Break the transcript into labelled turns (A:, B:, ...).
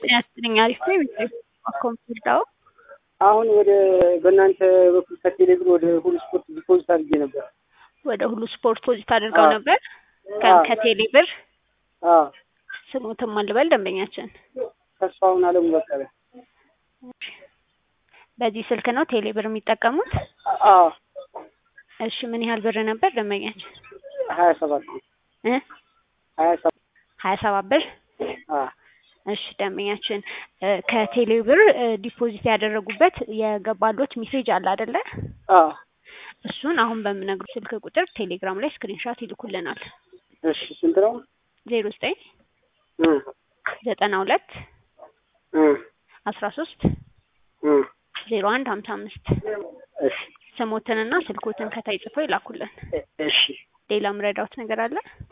A: ያስጥልኝ አሪፍ ነው ቤት ኮምፒውተር
B: አሁን ወደ በእናንተ በኩል ከቴሌብር ወደ ሁሉ ስፖርት ዲፖዚት አድርጌ ነበር።
A: ወደ ሁሉ ስፖርት ፖዚት አድርገው
B: አዎ።
A: ነበር
B: አዎ።
A: ከቴሌ ብር
B: አዎ
A: ስሙትም አልበል ደንበኛችን
B: ተስፋውን አለሙ በቀለ።
A: በዚህ ስልክ ነው ቴሌ ብር የሚጠቀሙት
B: አዎ
A: እሺ ምን ያህል ብር ነበር ደንበኛችን
B: ሀያ ሰባት
A: እ
B: ሀያ ሰባት
A: ሀያ ሰባት ብር
B: አዎ
A: እሺ ደንበኛችን እ ከቴሌ ብር እ ዲፖዚት ያደረጉበት የገባሎት ሜሴጅ አለ አይደለ
B: አዎ
A: እሱን አሁን በምነግሩ ስልክ ቁጥር ቴሌግራም ላይ ስክሪንሻት ይልኩልናል
B: እሺ ስንት ነው?
A: ዜሮ ዘጠኝ
B: እ
A: ዘጠና ሁለት
B: እ
A: አስራ ሶስት
B: እ
A: ዜሮ አንድ ሀምሳ አምስት
B: እሺ
A: ስሞትንና ስልኮትን ከታይ ጽፈው ይላኩልን
B: እሺ
A: ሌላ ምረዳውት ነገር አለ